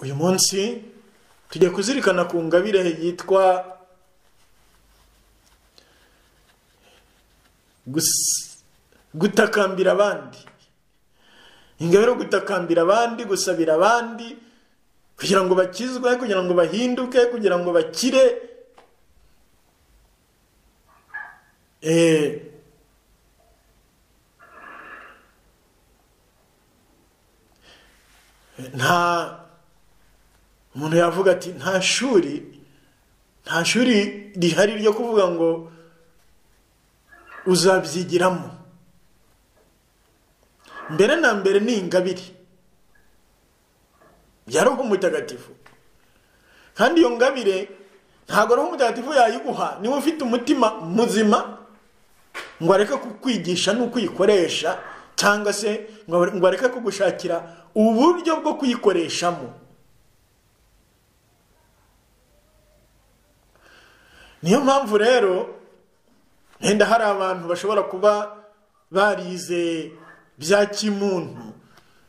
uyu munsi tujya kuzirikana ku ngabire yitwa gutakambira abandi ingabire yo gutakambira abandi gusabira abandi kugira ngo bakizwe kugira ngo bahinduke kugira ngo bakire nta umuntu yavuga ati nta shuri nta shuri rihari ryo kuvuga ngo uzabyigiramo mbere na mbere ni ingabire bya roho mutagatifu kandi iyo ngabire ntabwo roho mutagatifu yayiguha niba ufite umutima muzima ngo areke kukwigisha n'ukwikoresha cyangwa se ngo areke kugushakira uburyo bwo kuyikoreshamo niyo mpamvu rero wenda hari abantu bashobora kuba barize bya kimuntu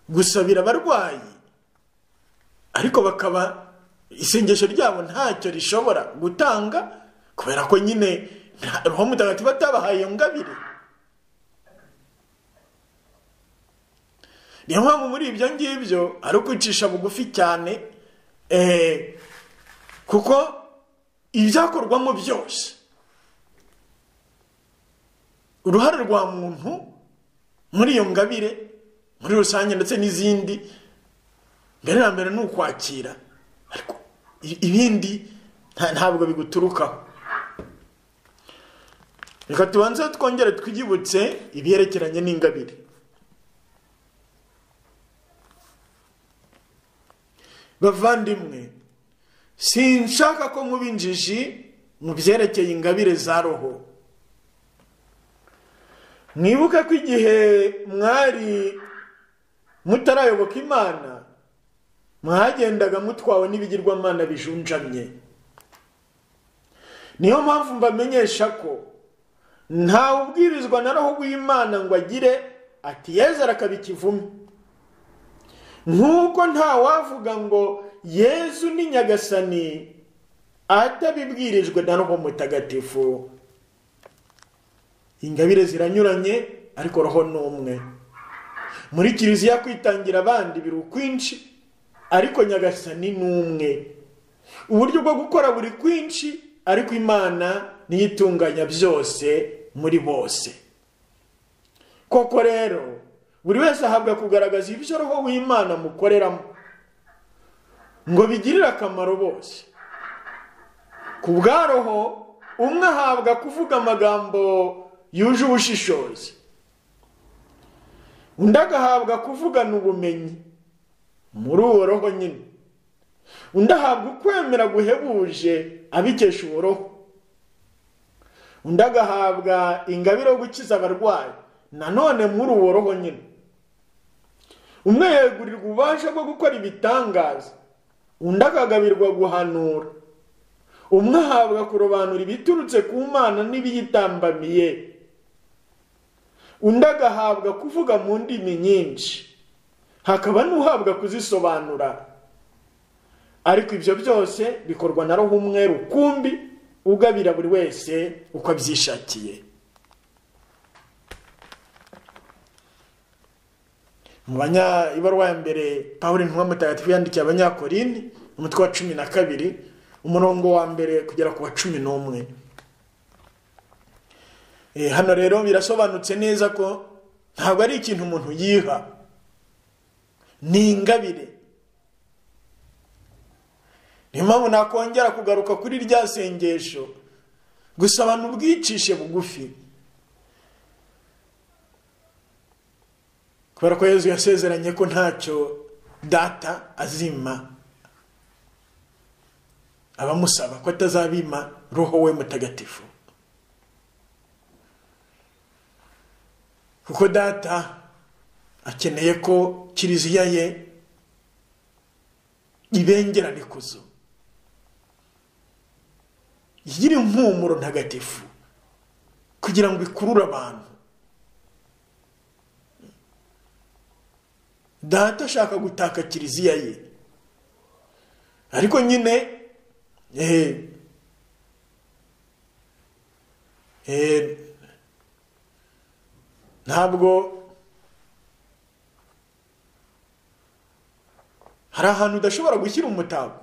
gusabira abarwayi ariko bakaba isengesho ryabo ntacyo rishobora gutanga kubera ko nyine roho mutagatifu atabahaye iyo ngabire niyo mpamvu muri ibyo ngibyo ari ukwicisha bugufi cyane kuko ibyakorwamo byose uruhare rwa muntu muri iyo ngabire muri rusange ndetse n'izindi mbere na mbere ni ukwakira ariko ibindi ntabwo biguturukaho reka tubanze twongere twiyibutse ibiherekeranye n'ingabire bavandimwe sinshaka ko muba injiji mu byerekeye ingabire za roho mwibuke ko igihe mwari mutarayoboka imana mwagendaga mutwawe n'ibigirwamana bijunjamye niyo mpamvu mbamenyesha ko ntawe ubwirizwa na roho rw'imana ngo agire ati yezera akaba ikivume nk'uko ntawavuga ngo yezu ni nyagasani atabibwirijwe na roho mutagatifu ingabire ziranyuranye ariko roho ni umwe muri kiliziya kwitangira abandi biri ukwinshi ariko nyagasani ni umwe uburyo bwo gukora buri kwinshi ariko imana niyo itunganya byose muri bose koko rero buri wese ahabwa kugaragaza ibyo roho w'imana amukoreramo ngo bigirire akamaro bose ku bwa roho umwe ahabwa kuvuga amagambo yuje ubushishozi undi agahabwa kuvugana ubumenyi muri uwo roho nyine undi ahabwa ukwemera guhebuje abikesha uwo roho undi agahabwa ingabire yo gukiza abarwayi nanone muri uwo roho nyine umwe yegurirwa ububasha bwo gukora ibitangaza undi akagabirwa guhanura umwe ahabwa kurobanura ibiturutse ku mana n'ibiyitambamiye undi agahabwa kuvuga mu ndimi nyinshi hakaba n'uhabwa kuzisobanura ariko ibyo byose bikorwa na roho umwe rukumbi ugabira buri wese uko abyishakiye mu ibaruwa ya mbere paul ntumwa mutagatifu yandikiye abanyakorini umutwe wa cumi na kabiri umurongo wa mbere kugera ku wa cumi n'umwe hano rero birasobanutse neza ko ntabwo ari ikintu umuntu yiha ni ingabire niyo mpamvu nakongera kugaruka kuri rya sengesho gusa abantu ubwicishe bugufi kubera ko yezu yasezeranye ko ntacyo data azima abamusaba ko atazabima roho we mutagatifu kuko data akeneye ko kiliziya ye ibengerana ikuzo igira impumuro ntagatifu kugira ngo ikurure abantu data ashaka gutaka kiliziya ye ariko nyine ehe ehe ntabwo hari ahantu udashobora gushyira umutako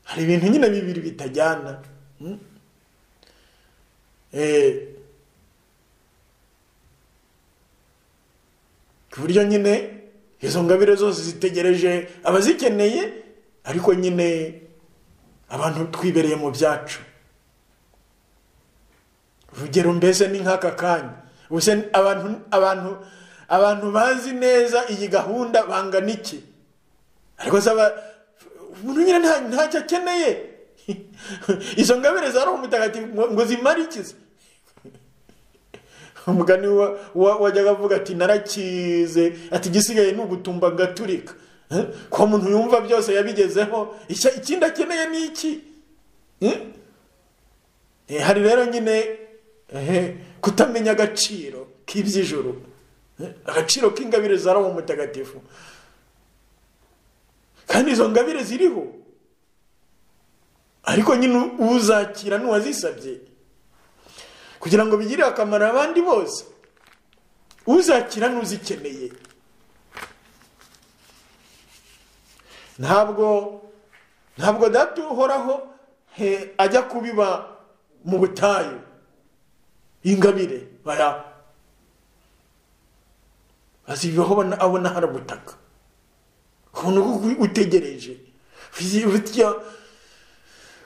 hari ibintu nyine bibiri bitajyana mm? eh, ku buryo nyine izo ngabire zose zitegereje abazikeneye ariko nyine abantu twibereye mu byacu urugero mbese ni nk'aka kanya ubuse abantu abantu abantu bazi neza iyi gahunda bangana iki ariko saba umuntu nyine nta- ntacyo akeneye izo ngabire za roho mutagatifu ngo ngo zimare ikiza umugani wa- wa- wajyaga avuga ati narakize ati igisigaye ni ugutumba ngaturika Eh? ko muntu yumva byose yabigezeho icya- ikindi akeneye ni iki Eh? Eh, hari rero nyine ehe, kutamenya agaciro k'iby'ijoro Eh, agaciro k'ingabire za roho mutagatifu kandi izo ngabire ziriho ariko nyine uzakira n'uwazisabye kugira ngo bigirire akamaro abandi bose uzakira n'uzikeneye ntabwo ntabwo data uhoraho he, ajya kubiba mu butayu ingabire bara azibaho abona- abona hari ubutaka ubona uko utegereje Burya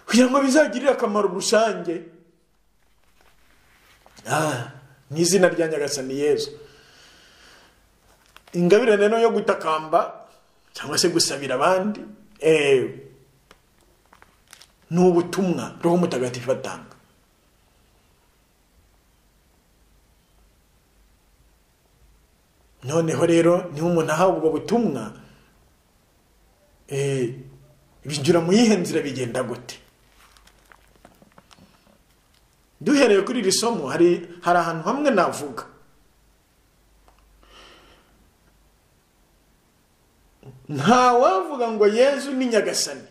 kugira ngo bizagirire akamaro rusange Ah, mu izina rya nyagasani yezu ingabire rero yo gutakamba cyangwa se gusabira abandi eh, ni ubutumwa roho mutagatifu atanga noneho rero niba umuntu ahawe ubwo butumwa eh, binjira mu yihe nzira bigenda gute duhereye kuri iri somo hari hari ahantu hamwe navuga nta wavuga ngo yezu ni nyagasani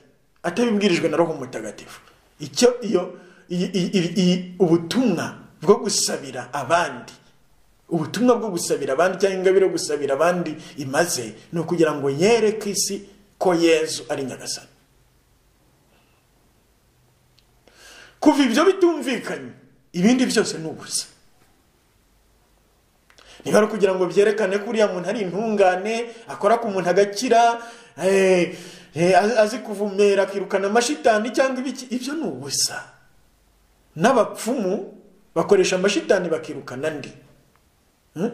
atabibwirijwe na roho mutagatifu icyo iyo iyi- iyi- iyi- iyi- ubutumwa bwo gusabira abandi ubutumwa bwo gusabira abandi cyangwa ingabire yo gusabira abandi imaze ni ukugira ngo yereke isi ko yezu ari nyagasani kuva ibyo bitumvikanye ibindi byose ni ubusa niba ari ukugira ngo byerekane ko uriya muntu ari intungane akora ku muntu agakira eh, eh, azi- azi kuvumera akirukana amashitani cyangwa ibiki ibyo ni ubusa n'abapfumu bakoresha amashitani bakirukana andi Hmm?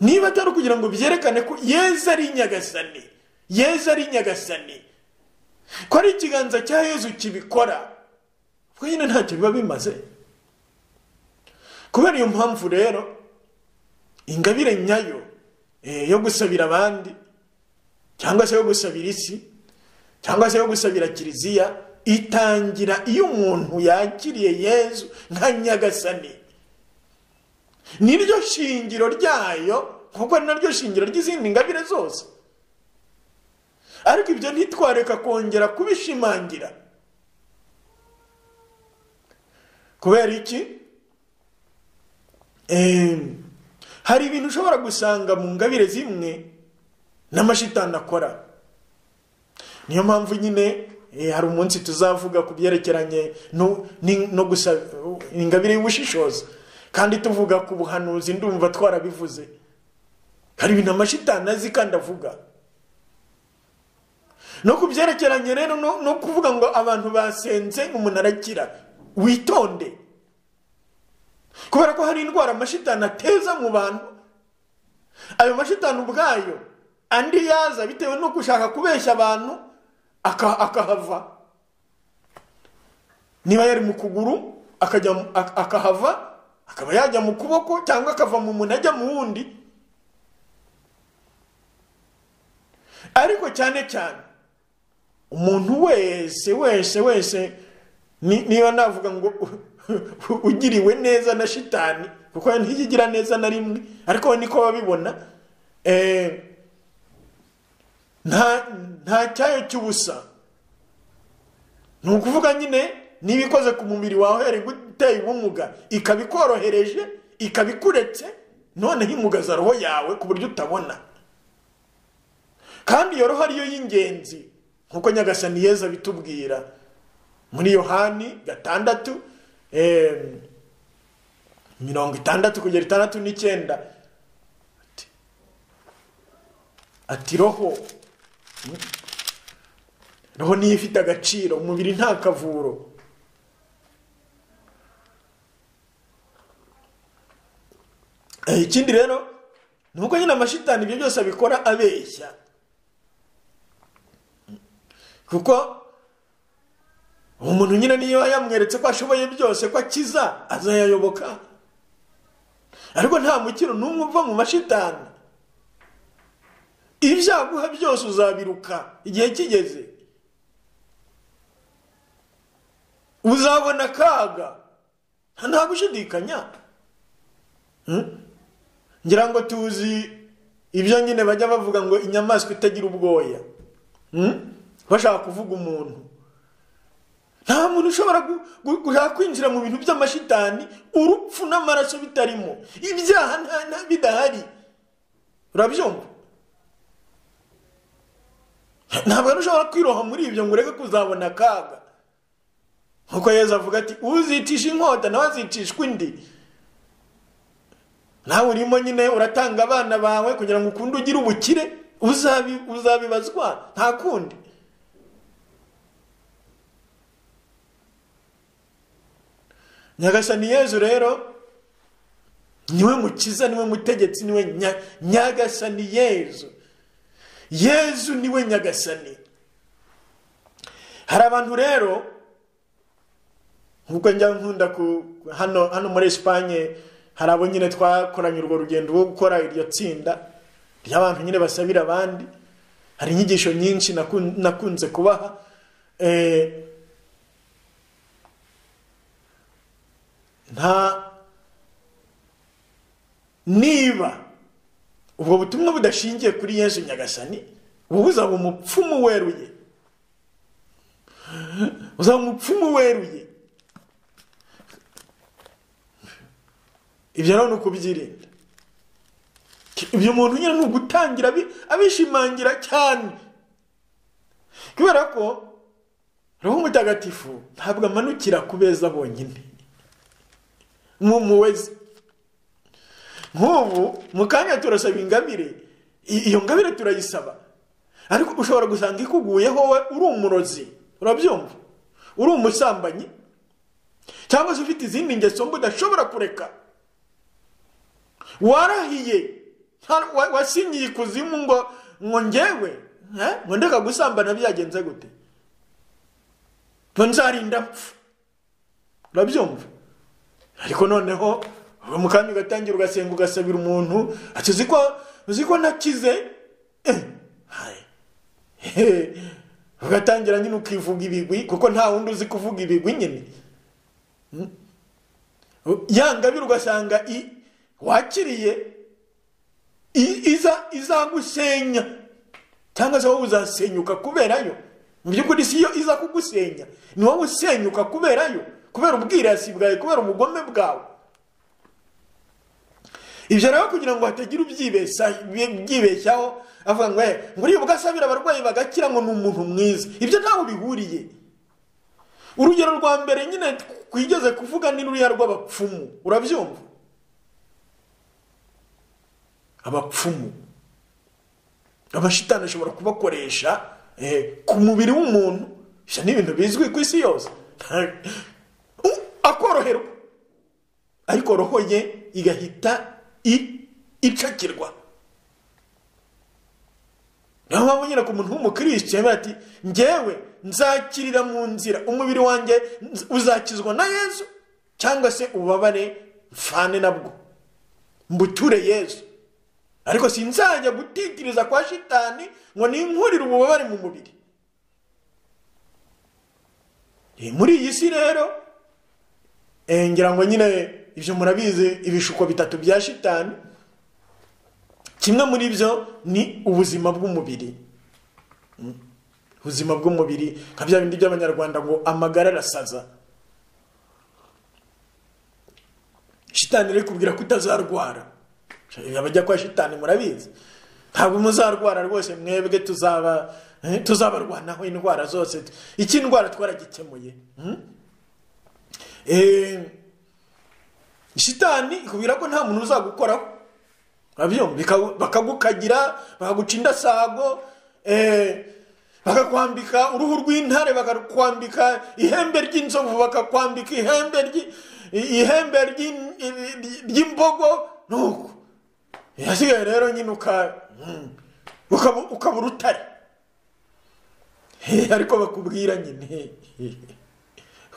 niba atari ukugira ngo byerekane ko yezu ari nyagasani yezu ari nyagasani ko ari ikiganza cya yezu kibikora ubwo nyine ntacyo biba bimaze kubera iyo mpamvu rero ingabire nyayo eh, yo gusabira abandi cyangwa se yo gusabira isi cyangwa se yo gusabira kiliziya itangira iyo umuntu yakiriye yezu nka nyagasani niryo shingiro ryayo kuko ari naryo shingiro ry'izindi ngabire zose ariko ibyo ntitwareka kongera kubishimangira kubera iki Em, hari ibintu ushobora gusanga mu ngabire zimwe n'amashitani akora niyo mpamvu nyine eh, hari umunsi tuzavuga ku byerekeranye no ni- no gusa ingabire y'ubushishozi kandi tuvuga ku buhanuzi ndumva twarabivuze hari ibintu amashitani azi kandi avuga no ku byerekeranye rero no no kuvuga ngo abantu basenze umuntu arakira witonde kubera ko hari indwara amashitani ateza mu bantu ayo mashitani ubwayo andi yaza bitewe no gushaka kubeshya abantu aka- akahava niba yari mu kuguru akajya mu- ak- akahava akaba yajya mu kuboko cyangwa akava mu muntu ajya mu wundi ariko cyane cyane umuntu wese wese wese ni- niba navuga ngo u- u- ugiriwe neza na shitani kuko ntiyigira neza na rimwe ariko we niko babibona nta cyayo cy'ubusa ni ukuvuga nyine niba ikoze ku mubiri wawe yari guteye ubumuga ikaba ikorohereje ikaba ikuretse noneho imugaza roho yawe ku buryo utabona kandi iyo roho ariyo y'ingenzi nk'uko nyagasani yeza bitubwira muri yohani gatandatu mirongo itandatu kugera itandatu n'icyenda ati roho roho niyo ifite agaciro umubiri nta kavuro ikindi rero ni uko nyine amashitani ibyo byose abikora abeshya kuko umuntu nyine niyo yamweretse ko ashoboye byose ko akiza azayayoboka ariko nta mukino n'umwe uva mu mashitani ibyaguha byose uzabiruka igihe kigeze uzabona akaga nta gushidikanya ngira ngo tuzi ibyo nyine bajya bavuga ngo inyamaswa itagira ubwoya bashaka kuvuga umuntu nta muntu ushobora gushaka kwinjira mu bintu by'amashitani urupfu n'amaraso bitarimo ibyaha bidahari urabyumva ntabwo ushobora kwiroha muri ibyo ngo ureke kuzabona akaga nkuko yeza avuga ati uzicisha inkota nawe azicishwa indi nawe urimo nyine uratanga abana bawe kugira ngo ukunde ugire ubukire uzabibazwa nta kundi nyagasani yezu rero niwe mukiza niwe mutegetsi niwe nyagasani yezu yezu niwe nyagasani hari abantu rero nk'uko njya nkunda hano hano muri esipanye hari abo nyine twakoranye urwo rugendo rwo gukora iryo tsinda ry'abantu nyine basabira abandi hari inyigisho nyinshi nakunze kubaha nta niba ubwo butumwa budashingiye kuri yesu nyagasani wowe uzaba umupfumu weruye uzaba umupfumu weruye ibyo rero ni ukubyirinda ibyo umuntu nyine ni ugutangira abishimangira cyane kubera ko roho mutagatifu ntabwo amanukira ku beza bonyine nk'umuwezi nk'ubu mu kanya turasaba ingabire iyo ngabire turayisaba ariko ushobora gusanga ikuguyeho wowe uri umurozi urabyumva uri umusambanyi cyangwa se ufite izindi ngeso mbi udashobora kureka warahiye wasinyiye ikuzimu ngo ngo ngewe ngo ndeka gusambana byagenze gute ngo nzarinda mpfu urabyumva ariko noneho uwo mukanya ugatangira ugasenga ugasabira umuntu ati uzi ko uzi ko nakize ugatangira nyine ukivuga ibigwi kuko nta wundi uzi kuvuga ibigwi nyine yangabira ugasanga wakiriye izagusenya cyangwa se wowe uzasenyuka kuberayo mu by'ukuri si yo iza kugusenya ni wowe usenyuka kuberayo kubera ubwirasi bwawe kubera ubugome bwawe ibyo rero kugira ngo hatagira ubyibeshyaho avuga ngo ngo uribuka asabira abarwayi bagakira ngo ni umuntu mwiza ibyo ntawe bihuriye urugero rwa mbere nyine twigeze kuvuga ni ruriya rw'abapfumu urabyumva abapfumu abashitani ashobora kubakoresha ku mubiri w'umuntu ibyo ni ibintu bizwi ku isi yose akoroherwa ariko roho ye igahita icakirwa niyo mpamvu nyine ku muntu w'umukirisitu yambaye ati ngewe nzakirira mu nzira umubiri wanjye uzakizwa na yezu cyangwa se ububabare mfane nabwo mbuture yezu ariko sinzajya gutitiriza kwa shitani ngo ninkurire ububabare mu mubiri muri iyi si rero ngira ngo nyine ibyo murabizi ibishuko bitatu bya shitani kimwe muri byo ni ubuzima bw'umubiri ubuzima bw'umubiri nka bya bindi by'abanyarwanda ngo amagara arasaza shitani rero kubwira ko utazarwara abajya kwa shitani murabizi ntabwo muzarwara rwose mwebwe tuzaba tuzabarwanaho indwara zose iki indwara twaragikemuye shitani ikubwira ko nta muntu uzagukoraho bakagukagira bakaguca indasago bakakwambika uruhu rw'intare bakakwambika ihembe ry'inzovu bakakwambika ihembe ry'imbogo nuko yasigaye rero nyine ukaba urutare ariko bakubwira nyine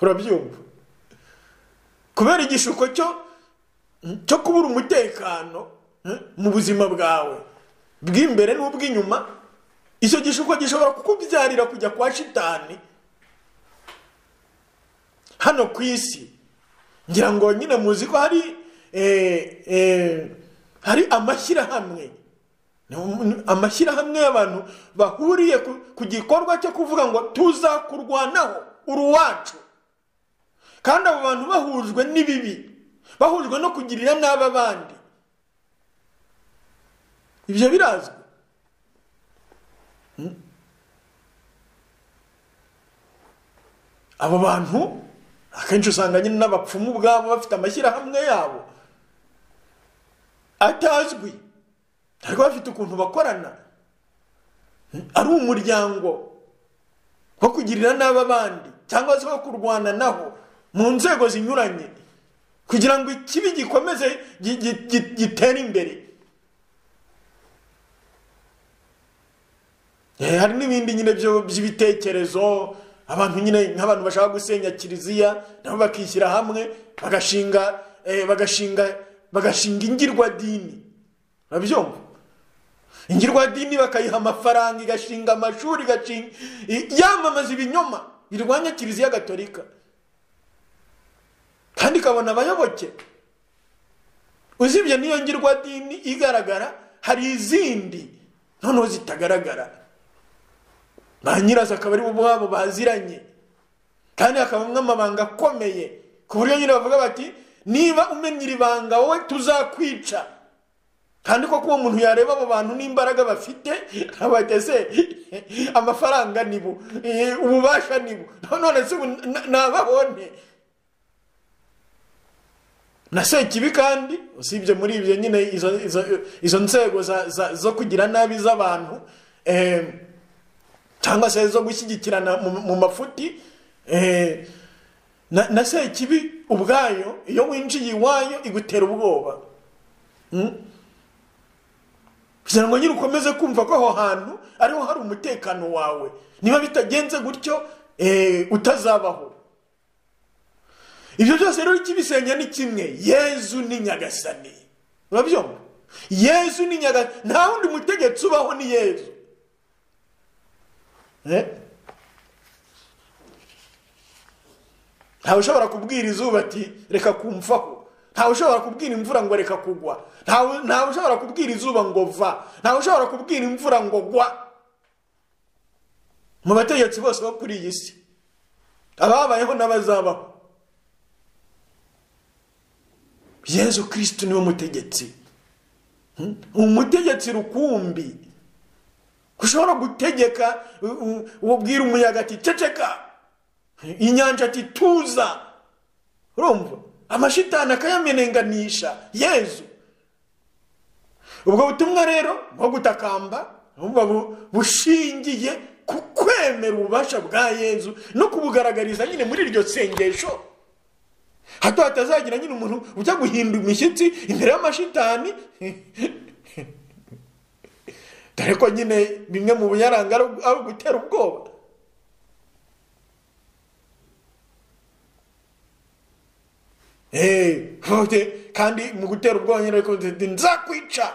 urabyumva kubera igishuko cyo kubura umutekano mu buzima bwawe bw'imbere n'ubw'inyuma icyo gishuko gishobora kukubyarira kujya kwa shitani hano ku isi ngira ngo nyine muzi ko hari hari amashyirahamwe amashyirahamwe y'abantu bahuriye ku gikorwa cyo kuvuga ngo tuzakurwanaho uruwacu kandi abo bantu bahujwe n'ibibi bahujwe no kugirira nabi abandi ibyo birazwi abo bantu akenshi usanga nyine n'abapfumu ubwabo bafite amashyirahamwe yabo atazwi ariko bafite ukuntu bakorana ari umuryango wo kugirira nabi abandi cyangwa se wo kurwana naho mu nzego zinyuranye kugira ngo ikibi gikomeze gitere imbere hari n'ibindi nyine by'ibitekerezo abantu nyine nk'abantu bashaka gusenya kiliziya nabo bakishyira hamwe bagashinga bagashinga bagashinga ingirwadini urabyumva ingirwadini bakayiha amafaranga igashinga amashuri igashinga yamamaza ibinyoma birwanya kiliziya gatolika kandi ikabona abayoboke uzibye n'iyo ngirwadini igaragara hari izindi noneho zitagaragara ba nyirazo akaba ari ubwabo baziranye kandi hakabamo amabanga akomeye ku buryo nyine bavuga bati niba umenya iri banga wowe tuzakwica kandi koko uwo muntu yareba abo bantu n'imbaraga bafite abateze amafaranga nibo ububasha nibo none se nababone na sekibi kandi usibye muri ibyo nyine izo nzego zo kugira nabi z'abantu cyangwa se zo gushyigikirana mu mafuti na sekibi ubwayo iyo winjiye iwayo igutera ubwoba kugira ngo nyine ukomeze kumva ko aho hantu ariho hari umutekano wawe niba bitagenze gutyo utazabaho ibyo byose rero ikibisenya ni kimwe yezu ni nyagasani urabyumva yezu ni nyagasani nta wundi mutegetsi ubaho ni yezu ntawe ushobora kubwira izuba ati reka kumvaho ntawe ushobora kubwira imvura ngo reka kugwa ntawe ushobora kubwira izuba ngo va ntawe ushobora kubwira imvura ngo gwa mu bategetsi bose bo kuri iyi si ababayeho n'abazabaho yezu kirisitu niwe mutegetsi umutegetsi rukumbi ushobora gutegeka ubwira umuyaga ati ceceka inyanja ati tuza urumva amashitani akayamenenganisha yezu ubwo butumwa rero bwo gutakamba bushingiye ku kwemera ububasha bwa yezu no kubugaragariza nyine muri iryo sengesho hato hatazagira nyine umuntu ujya guhinda imishyitsi imbere y'amashitani dore ko nyine bimwe mu biyaranga ari ugutera ubwoba kandi mu gutera ubwongereza ariko nzakwica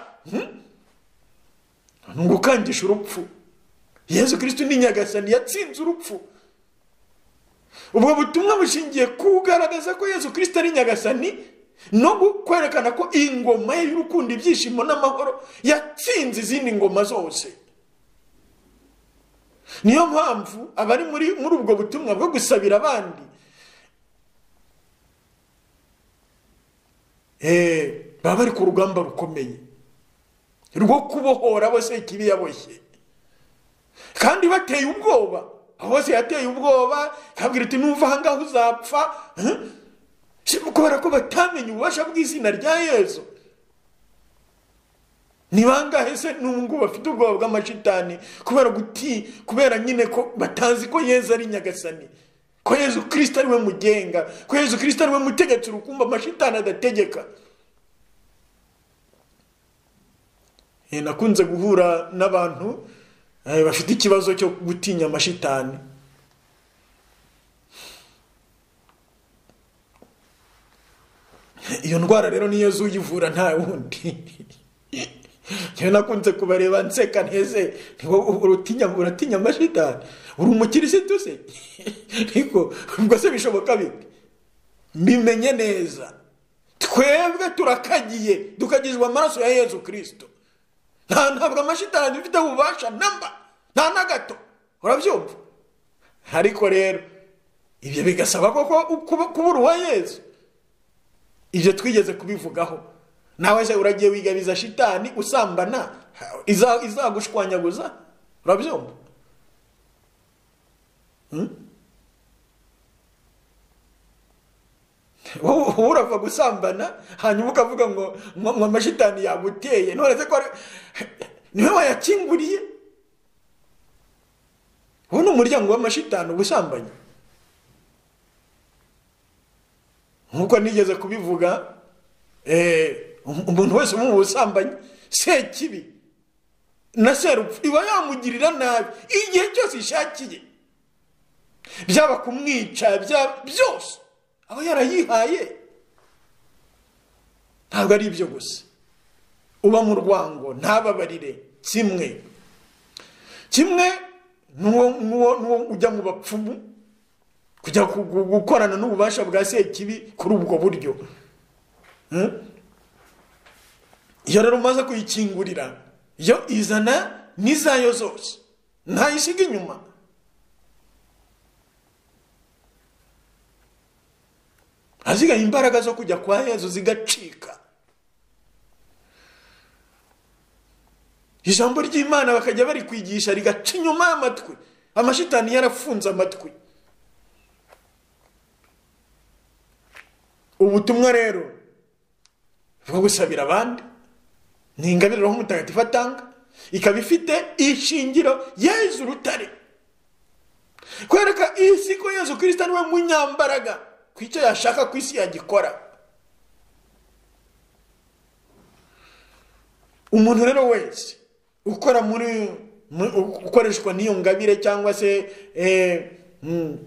ni ugukangisha urupfu yezu kirisiti ni nyagasani yatsinze urupfu ubwo butumwa bushingiye kugaragaza ko yezu kirisiti ari nyagasani no kwerekana ko iyi ngoma ye y'urukundo ibyishimo n'amahoro yatsinze izindi ngoma zose niyo mpamvu abari muri muri ubwo butumwa bwo gusabira abandi baba bari ku rugamba rukomeye rwo kubohora bose ikibi yaboshye kandi bateye ubwoba aho hose yateye ubwoba ikabwira iti nuva ahangaha uzapfa kubera ko batamenye ububasha bw'izina rya yezu ni bangahe se n'ubu bafite ubwoba bw'amashitani kubera guti kubera nyine ko batazi ko yezu ari nyagasani ko yezu kirisita ariwe mugenga ko yezu kirisita ariwe mutegetsi urukumba amashitani adategeka nakunze guhura n'abantu bafite ikibazo cyo gutinya amashitani iyo ndwara rero niyo uyivura nta wundi njyewe nakunze kubareba nseka nteze uratinya amashitani uri umukirisitu se ariko ubwo se bishoboka bite bimenye neza twebwe turakagiye dukagizwa amaraso ya yezu kirisito nta ntabwo amashitani dufite ububasha namba nta na gato urabyumva ariko rero ibyo bigasaba koko kubura uwa yezu ibyo twigeze kubivugaho nawe se uragiye wigabiza shitani usambana izagushwanyaguza urabyumva wowe urava gusambana hanyuma ukavuga ngo ngo amashitani yaguteye none se ko niwe wayakinguriye ubu ni umuryango w'amashitani ubusambanyi nkuko nigeze kubivuga umuntu wese mu busambanyi sekibi na serupfu iba yamugirira nabi igihe cyose ishakiye byaba kumwica byose aba yarayihaye ntabwo ari ibyo gusa uba mu rwango ntababarire kimwe kimwe n'uwo ujya mu bapfumu kujya gukorana n'ububasha bwa sekibi kuri ubwo buryo iyo rero umaze kuyikingurira yo izana n'izayo zose ntayisiga inyuma hazigaye imbaraga zo kujya kwa yezu zigacika ijambo ry'imana bakajya bari kwigisha rigaca inyuma y'amatwi amashitani yarafunze amatwi ubutumwa rero bwo gusabira abandi ni ingabire roho mutagatifu atanga ikaba ifite ishingiro yezu urutare kwereka iyi si ko yezu kirisita niwe munyambaraga ku icyo yashaka ku isi yagikora umuntu rero wese ukora muri ukoreshwa n'iyo ngabire cyangwa se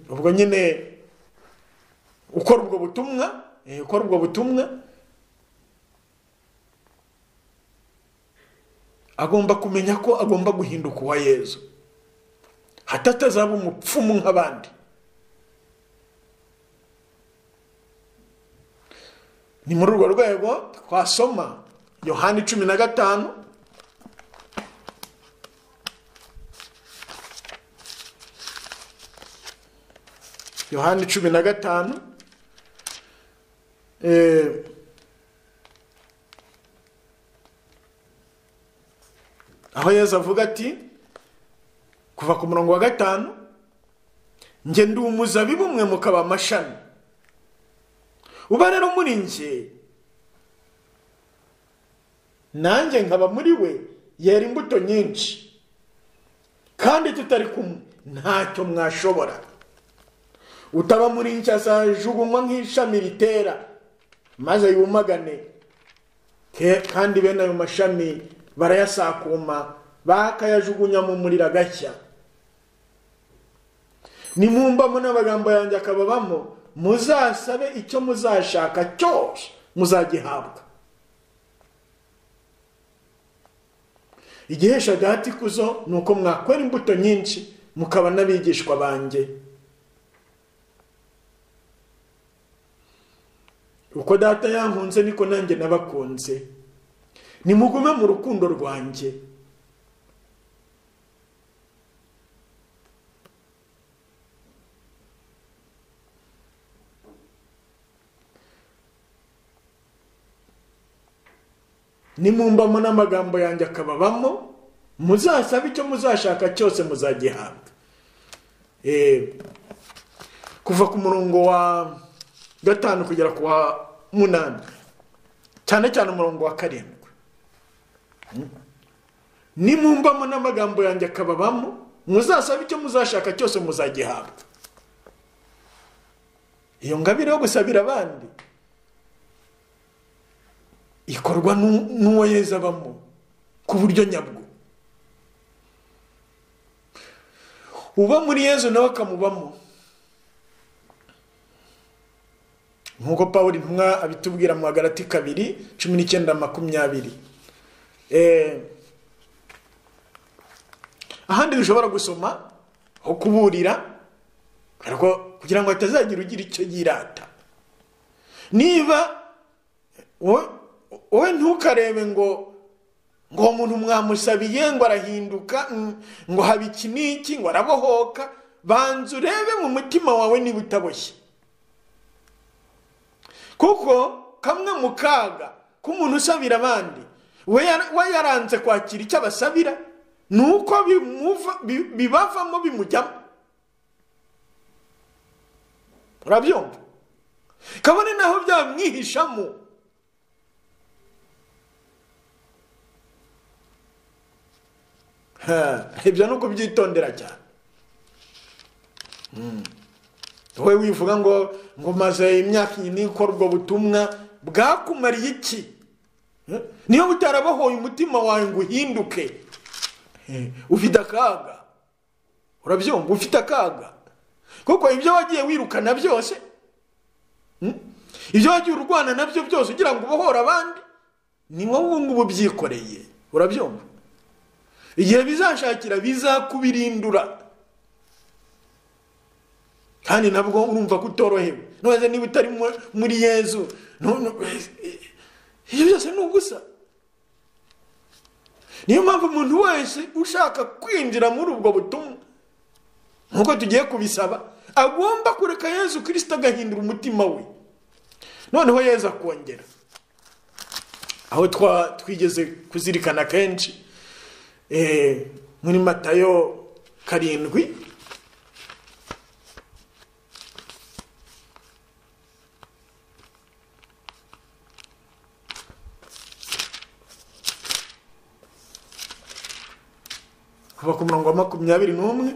ubwo nyine ukora ubwo butumwa ukora ubwo butumwa agomba kumenya ko agomba guhinduka uwa yezu hatatazaba umupfumu nk'abandi ni muri urwo rwego twasoma yohani cumi na gatanu yohani cumi na gatanu aho yezu avuga ati kuva ku murongo wa gatanu njye ndi umuzabibu umwe mukaba amashami uba rero muri njye nanjye nkaba muri we yera imbuto nyinshi kandi tutari kumwe ntacyo mwashobora utaba muri njye azajugunywa nk'ishami ritera maze yumagane kandi bene ayo mashami barayasakuma bakayajugunya mu muriro agashya nimumbamo n'amagambo yanjye akababamo muzasabe icyo muzashaka cyose muzagihabwa igihesha agahati kuzo ni uko mwakwera imbuto nyinshi mukaba n'abigishwa banjye uko uko data yankunze niko nanjye nabakunze nimugume mu rukundo rwanjye nimumbamo n'amagambo yanjye akababamo muzasabe icyo muzashaka cyose muzagihabwa Eh, kuva ku murongo wa gatanu kugera ku wa munani cyane cyane umurongo wa karindwi nimumbamo n'amagambo yanjye akababamo muzasaba icyo muzashaka cyose muzagihabwa iyo ngabire yo gusabira abandi ikorwa n'u- n'uwo yeza abamo ku buryo nyabwo uba muri yezu nawe akamubamo nk'uko paul intumwa abitubwira mu hagarati kabiri cumi n'icyenda makumyabiri Eh, ahandi dushobora gusoma aho kuburira ariko kugira ngo hatazagira ugira icyo yirata niba wowe wowe ntukarebe ngo ngo uwo muntu mwamusabiye ngo arahinduka mm, ngo haba iki n'iki ngo arabohoka banza urebe mu mutima wawe niba utaboshye kuko kamwe mu kaga k'umuntu usabira abandi we yar- we yaranze kwakira icyo abasabira ni uko bimuva- bi- bibavamo bimujyamo urabyumva kabone naho byamwihishamo Ha, ibyo ni ukubyitondera cyane wowe wivuga ngo ngo maze imyaka iyi nikora ubwo butumwa bwakumariye iki Eh? niyo butarabohoye umutima wawe ngo uhinduke Eh, ufite akaga urabyumva ufite akaga kuko ibyo wagiye wirukana byose mm, ibyo wagiye urwana nabyo byose ugira ngo ubohore abandi ni wowe ubu ngubu ubyikoreye urabyumva igihe bizashakira bizakubirindura kandi nabwo urumva ko utorohewe none niba utari mu- muri yezu nu- nu- ibyo byose ni ugusa niyo mpamvu umuntu wese ushaka kwinjira muri ubwo butumwa nk'uko tugiye kubisaba agomba kureka yezu kirisita agahindura umutima we noneho yezu akongera aho twa twigeze kuzirikana kenshi eh, muri matayo karindwi kuva ku murongo wa makumyabiri n'umwe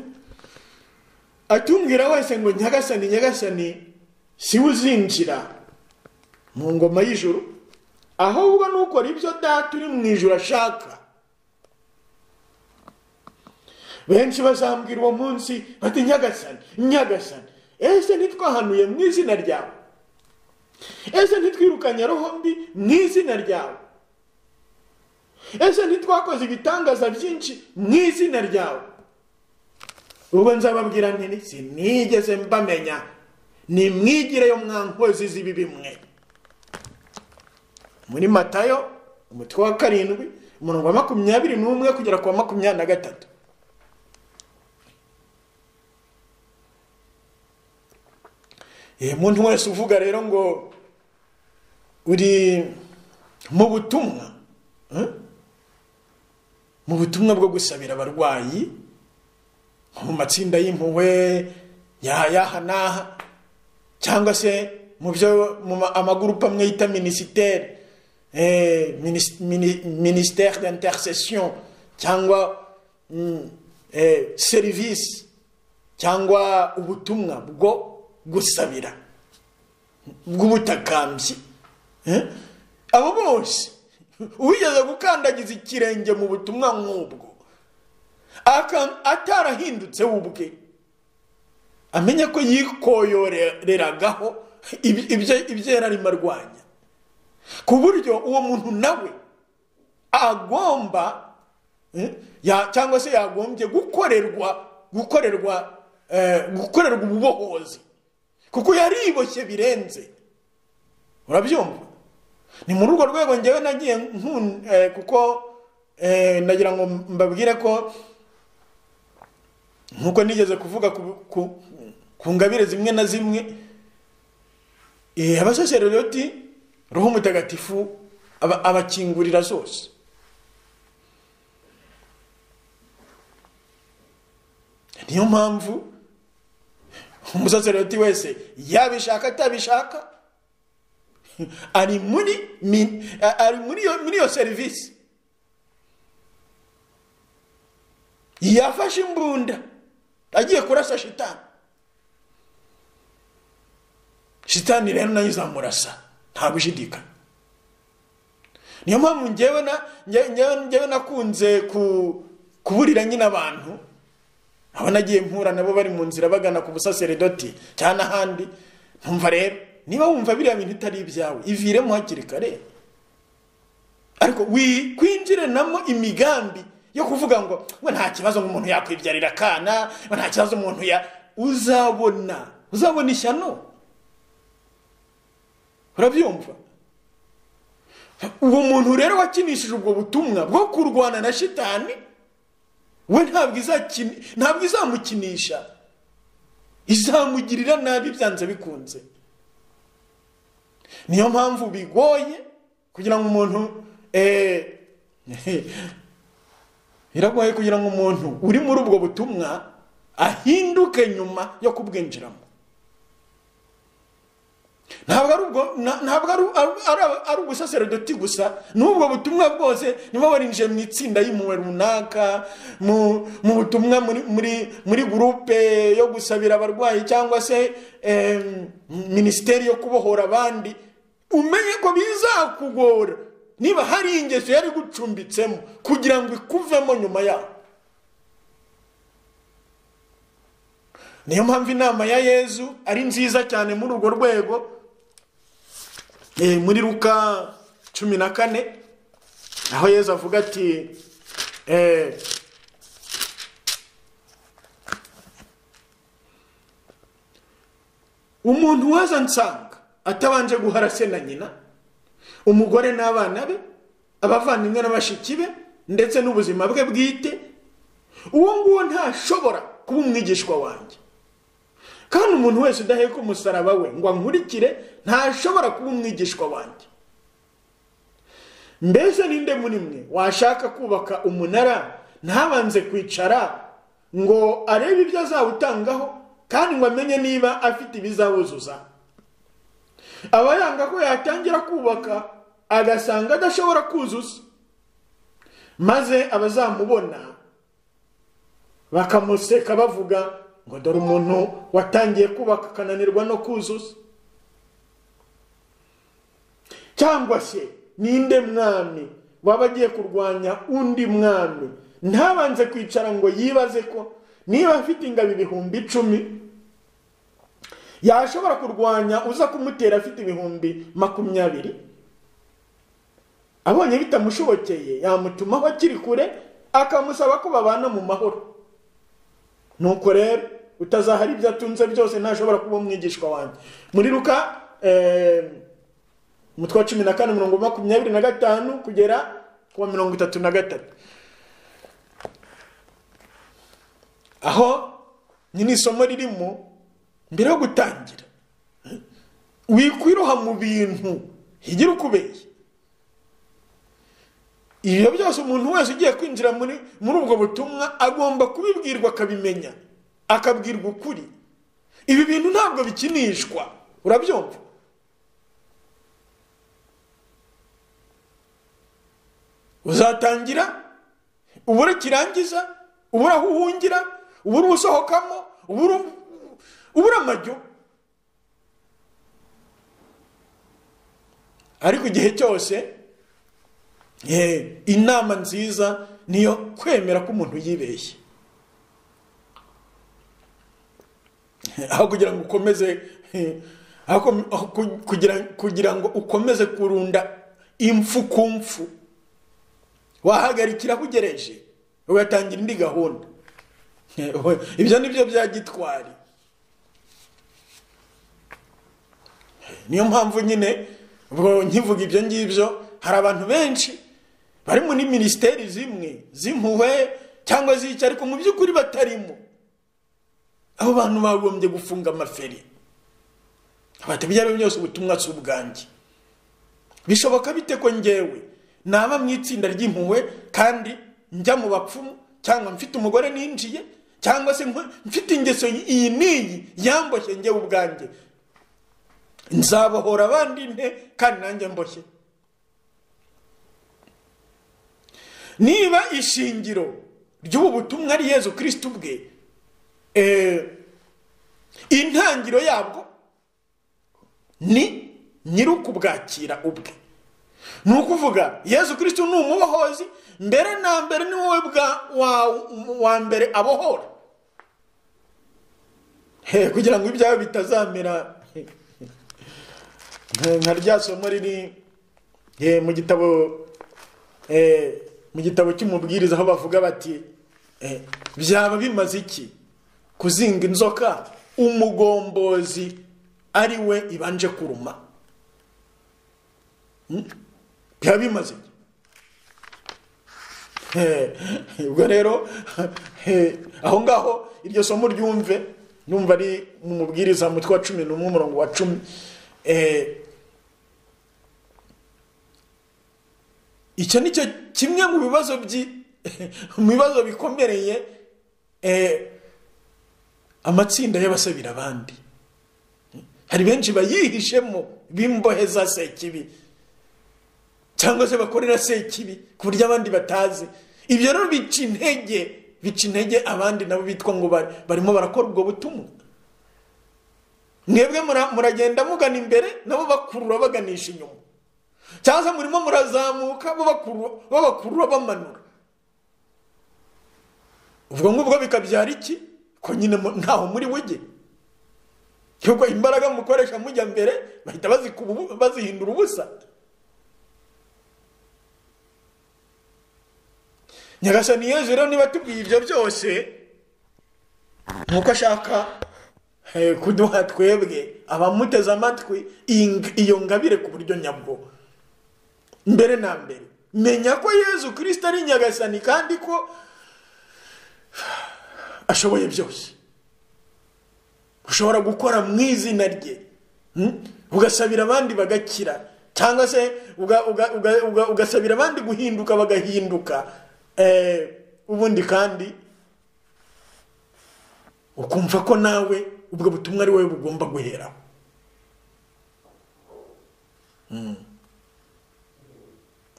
atumbwira wese ngo nyagasani nyagasani si we uzinjira mu ngoma y'ijuru ahubwo nukora ibyo data uri mu ijuru ashaka benshi bazambwira uwo munsi bati nyagasani nyagasani ese ntitwahanuye mu izina ryawe ese ntitwirukanye roho mbi mu izina ryawe ese ntitwakoze ibitangaza byinshi mu izina ryawe ubwo nzababwira nti sinigeze mbamenya ni mwigire yo mwankozi z'ibibi mwe muri matayo umutwe wa karindwi umurongo wa makumyabiri n'umwe kugera ku wa makumyabiri na gatatu Eh, umuntu wese uvuga rero ngo uri mu butumwa eh? mu butumwa bwo gusabira abarwayi mu matsinda y'impuhwe yaha n'aha cyangwa se mu byo mu ma- amagurupe amwe yita minisiteri eh, minis- mini- minisiteri d'intercession cyangwa mm, eh, serivisi cyangwa ubutumwa bwo gusabira bw'ubutakambyi eh? abo bose uwigeze gukandagiza ikirenge mu butumwa nk'ubwo aka- atarahindutse we ubwe amenye ko yikoyoreragaho iby- ibyo- ibyo yari arimo arwanya ku buryo uwo muntu nawe agomba eh, ya- cyangwa se yagombye gukorerwa gukorerwa eh, gukorerwa ububohozi kuko yariboshye birenze urabyumva ni muri urwo rwego ngewe nagiye nkun- eh, kuko eh, nagira ngo mbabwire ko nk'uko nigeze kuvuga ku- ku- ku ngabire zimwe na zimwe eh, abasaserdoti roho mutagatifu aba- abakingurira zose niyo mpamvu umusaserodoti wese yabishaka atabishaka ari muri mi- a- ari muri iyo muri iyo serivisi yafashe imbunda agiye kurasa shitani shitani rero nayo izamurasa nta gushidikanya niyo mpamvu ngewe na nge- ngewe ngewe nakunze ku kuburira nyine abantu aba nagiye mpura nabo bari mu nzira bagana ku busaseredoti cyangwa n'ahandi nkumva rero niba wumva biriya bintu itari ibyawe iviremo hakiri kare ariko wikwinjiranamo imigambi yo kuvuga ngo we nta kibazo ngo umuntu yakwibyarira akana we nta kibazo umuntu ya uzabona uzabona ishyano urabyumva uwo muntu rero wakinishije ubwo butumwa bwo kurwana na shitani we ntabwo izakini ntabwo izamukinisha izamugirira nabi byanze bikunze niyo mpamvu bigoye kugira ngo umuntu eh, biragoye kugira ngo umuntu uri muri ubwo butumwa ahinduke nyuma yo kubwinjiramo ntabwo ari ubwo na- ntabwo ari ari- ari- ari ubusaserodoti gusa n'ubwo butumwa bwose niba warinjiye mu itsinda y'impuhwe runaka mu mu butumwa muri muri muri gurupe yo gusabira abarwayi cyangwa se em, minisiteri yo kubohora abandi umenye ko bizakugora niba hari ingeso yari gucumbitsemo kugira ngo ikuvemo nyuma yaho niyo mpamvu inama ya yezu ari nziza cyane muri urwo rwego Eh, muri ruka cumi na kane aho yezu avuga ati eh, umuntu waza nsanga atabanje guhara se na nyina umugore n'abana be abavandimwe na bashiki be ndetse n'ubuzima bwe bwite uwo nguwo ntashobora kuba umwigishwa wanjye kandi umuntu wese udaheka umusaraba we ngo ankurikire ntashobora kuba umwigishwa wanjye mbese ninde muri mwe washaka kubaka umunara ntabanze kwicara ngo arebe ibyo azawutangaho kandi ngo amenye niba afite ibizawuzuza aba yanga ko yatangira kubaka agasanga adashobora kuzuza maze abazamubona bakamuseka bavuga ngo dore umuntu watangiye kubaka akananirwa no kuzuza cyangwa se ninde mwami waba agiye kurwanya undi mwami ntabanze kwicara ngo yibaze ko niba afite ingabo ibihumbi icumi yashobora kurwanya uza kumutera afite ibihumbi makumyabiri abonye bitamushobokeye yamutumaho akiri kure akamusaba ko babana mu mahoro nuko rero utazahara ibyo atunze byose ntashobora kuba umwigishwa wanjye muri ruka eh, umutwe wa cumi na kane mirongo makumyabiri na gatanu kugera ku wa mirongo itatu na gatatu aho nyine isomo ririmo mbere yo gutangira eh, wikwiroha mu bintu higira ukubeye ibyo byose umuntu wese ugiye kwinjira muri muri ubwo butumwa agomba kubibwirwa akabimenya akabwirwa ukuri ibi bintu ntabwo bikinishwa urabyumva uzatangira ubura kirangiza ubura aho uhungira ubura usohokamo ubura ubura amajyo ariko igihe cyose Eh, inama nziza niyo kwemera ko umuntu yibeshye aho kugira ngo ukomeze eh, aho kom- aho ku- kugira, kugira ngo ukomeze kurunda impfu ku mpfu wahagarikira aho ugereje ugatangira indi gahunda Eh, we- ibyo ni byo bya gitwari niyo mpamvu nyine ubwo nkivuga ibyo ngibyo hari abantu benshi bari muri minisiteri zimwe z'impuhwe cyangwa z'icyo ariko mu by'ukuri batarimo abo bantu bagombye gufunga amaferi abata ibyo ari byo byose ubutumwa si ubwanjye bishoboka bite ko ngewe naba mu itsinda ry'impuhwe kandi njya mu bapfumu cyangwa mfite umugore ninjiye cyangwa se mfite ingeso iyi n'iyi yamboshye ngewe ubwanjye nzabohora abandi nte kandi nanjye mboshye niba ishingiro ry'ubu butumwa ari yezu kirisiti ubwe intangiriro yabwo ni nyir'ukubwakira ubwe ni ukuvuga yezu kirisiti ni umubohozi mbere na mbere ni wowe wa mbere abohora kugira ngo ibyawe bitazamera nka rya somo riri mu gitabo mu gitabo cy'umubwiriza aho bavuga bati byaba bimaze iki kuzinga inzoka umugombozi ari we ibanje kuruma byaba bimaze iki ubwo rero aho ngaho iryo somo ryumve numva ari mu mubwiriza mutwe wa cumi n'umwe umurongo wa cumi icyo ni cyo kimwe mu bibazo mu bibazo bikomereye amatsinda y'abasabira abandi hari benshi bayihishemo b'imboheza sekibi cyangwa se bakorera sekibi ku buryo abandi batazi ibyo rero bica intege bica intege abandi nabo bitwa ngo barimo barakora ubwo butumwa mwebwe muragenda mugana imbere nabo bakurura baganisha inyuma cyangwa se murimo murazamuka babakurura bamanura ubwo ngubwo bikabyara iki ko nyine ntaho muri buge yuko imbaraga mukoresha mujya mbere bahita bazihindura ubusa nyagasani yezu rero niba tubwiye ibyo byose nkuko ashaka kuduha twebwe abamuteze amatwi iyo ngabire ku buryo nyabwo mbere na mbere menya ko yezu kirisita ari nyagasani kandi ko ashoboye byose ushobora gukora mu izina rye ugasabira abandi bagakira cyangwa se ugasabira abandi guhinduka bagahinduka ubundi kandi ukumva ko nawe ubwo butumwa ari wowe bugomba guhera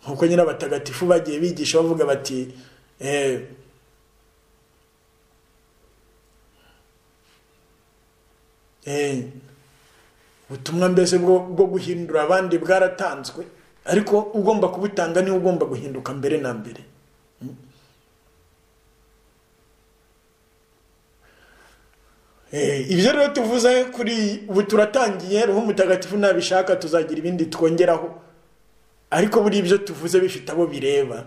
nkuko nyir'abatagatifu bagiye bigisha bavuga bati ubutumwa mbese bwo guhindura abandi bwaratanzwe ariko ugomba kubutanga niwe ugomba guhinduka mbere na mbere ibyo rero tuvuze kuri ubu turatangiye ruhu mutagatifu nabishaka tuzagira ibindi twongeraho ariko buri ibyo tuvuze bifite abo bireba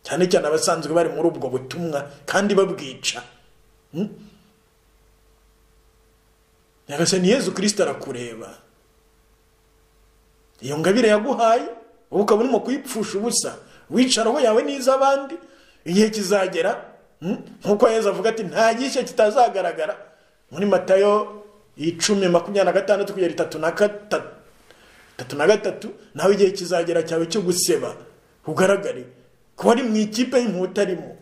cyane cyane abasanzwe bari muri ubwo butumwa kandi babwica nyagasani yezu kirisita arakureba iyo ngabire yaguhaye wowe ukaba urimo kuyipfusha ubusa wicaraho yawe n'iz'abandi igihe kizagera nkuko yezu avuga ati nta gishya kitazagaragara muri matayo icumi makumyabiri na gatandatu kugera itatu na gatatu nawe igihe kizagera cyawe cyo guseba ugaragare kuba ari mu ikipe y'inkuta arimo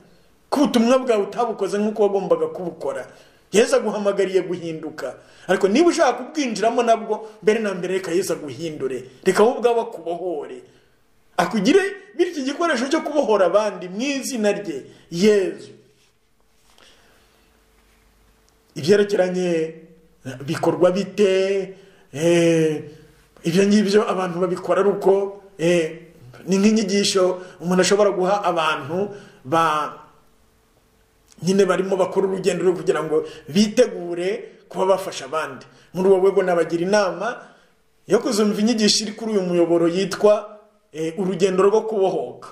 ko ubutumwa bwawe utabukoze nk'uko wagombaga kubukora yeza aguhamagariye guhinduka ariko niba ushaka kubwinjiramo nabwo mbere na mbere reka yeza aguhindure reka wowe ubwawe akubohore akugire bityo igikoresho cyo kubohora abandi mu izina rye yezu ibyerekeranye bikorwa bite ibyo ngibyo abantu babikora ari uko ni nk'inyigisho umuntu ashobora guha abantu ba nyine barimo bakora urugendo rwo kugira ngo bitegure kuba bafasha abandi muri uwo rwego nabagira inama yo kuzumva inyigisho iri kuri uyu muyoboro yitwa urugendo rwo kubohoka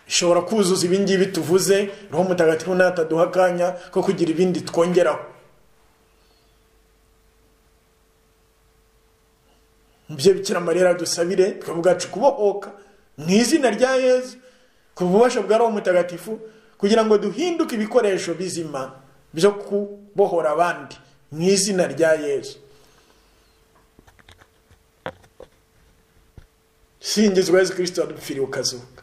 ishobora kuzuza ibingibi tuvuze roho mutagatifu nataduha akanya ko kugira ibindi twongeraho ibyo bikira marira dusabire tukavuga ati kubohoka mu izina rya yezu ku bubasha bwa roho mutagatifu kugira ngo duhinduke ibikoresho bizima byo kubohora abandi mu izina rya yezu singizwa yezu kirisito dupfiriye ukazuka